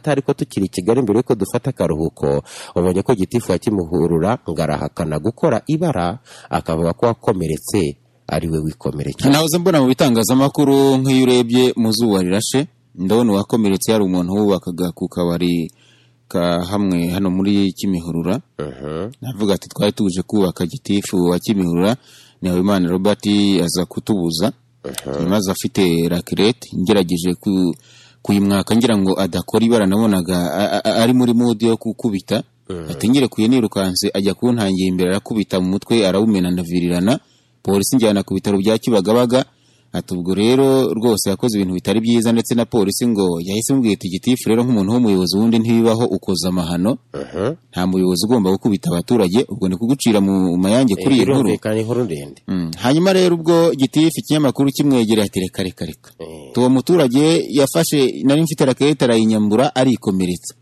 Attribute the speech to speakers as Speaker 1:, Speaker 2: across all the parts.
Speaker 1: ariko tukiri i kigali mbere y'uko dufata akaruhuko ubonye ko gitifu akimuhurura ngo arahakana gukora ibara akavuga ko wakomeretse ari we wikomerekeye
Speaker 2: nahoze mbona mu bitangazamakuru nk'iyo urebye mu zuba rirashe ndabona uwakomeretse yari umuntu wubakaga ku kabari ka hamwe hano muri kimihurura navuga ati twari tuje kubaka gitifu wa kimihurura Nahimana Robert aza kutubuza nyuma aza afite rakirete ngerageje ku- kuyimwaka ngira ngo adakora ibara nabonaga a- a- ari muri mudi yo gukubita atengere kuye nirukanse ajya kuntangira imbere arakubita mu mutwe arawumena ndavirirana polisi njyana ku bitaro bya Kibagabaga ati ubwo rero rwose yakoze ibintu bitari byiza ndetse na polisi ngo yahise imubwira iti gitifu rero nk'umuntu w'umuyobozi wundi ntibibaho ukoza amahano nta muyobozi ugomba gukubita abaturage ubwo ni kugucira mu mayange kuri iyi nkuru
Speaker 1: birumvikana inkuru ndende
Speaker 2: Mm. hanyuma rero ubwo gitifu ikinyamakuru kimwegereye ati reka reka reka tuwo muturage yafashe nari mfite rakete arayinyambura arikomeretsa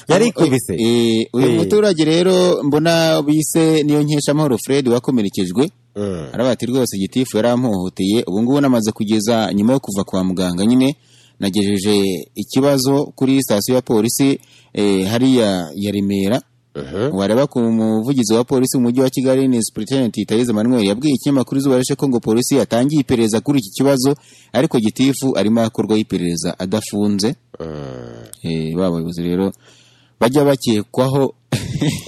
Speaker 1: yarikubise
Speaker 2: Eh, uyu
Speaker 1: Eh.
Speaker 2: muturage rero mbona bise niyo nkesha amahoro fred wakomerekezwe
Speaker 1: Mm.
Speaker 2: aravuga ati rwose gitifu yarampohoteye ubu ngubu namaze kugeza nyuma yo kuva kwa muganga nyine nagejeje ikibazo kuri sitasiyo ya polisi eh, hariya ya remera
Speaker 1: Mhm.
Speaker 2: wareba ku muvugizi wa polisi mu mujyi wa kigali ni superintendent itayiza manuel yabwiye ikinyamakuru izuba rishe ko ngo polisi yatangiye iperereza kuri iki kibazo ariko gitifu arimo akorwaho iperereza adafunze
Speaker 1: Mm.
Speaker 2: Eh, ba bayobozi rero bajya bakekwaho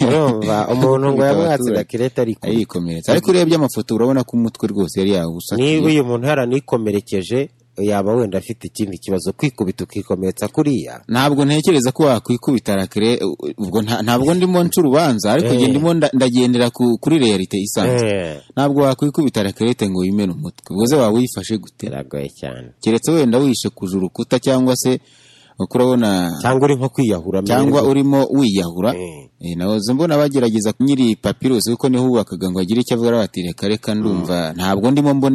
Speaker 1: urumva umuntu ngo yamwatse
Speaker 2: Abaturage.
Speaker 1: gakirete ariko
Speaker 2: ayikomeretsa ariko urebye amafoto urabona ko umutwe rwose yari yawusatiye
Speaker 1: niba uyu muntu yaranikomerekeje yaba wenda afite ikindi kibazo kwikubita ukikomeretsa kuriya
Speaker 2: ntabwo ntekereza ko wakwikubita rakire u- ubwo nta- ntabwo ndimo nca urubanza ariko
Speaker 1: Eh.
Speaker 2: nge ndimo nda- ndagendera ku- kuri realite isanzwe
Speaker 1: Eh,
Speaker 2: ntabwo wakwikubita rakirete ngo wimene umutwe ubwo se waba wifashe gute
Speaker 1: biragoye cyane
Speaker 2: keretse wenda wishekuje urukuta cyangwa se kurabona
Speaker 1: cyangwa uri nko kwiyahura
Speaker 2: cyangwa
Speaker 1: mbere
Speaker 2: urimo wiyahura
Speaker 1: Eh.
Speaker 2: Eh, nahoze mbona bagerageza nyiri papirusi kuko niho wubakaga ngo agire icyo avuga arabatire kareka ndumva ntabwo ndimo mbona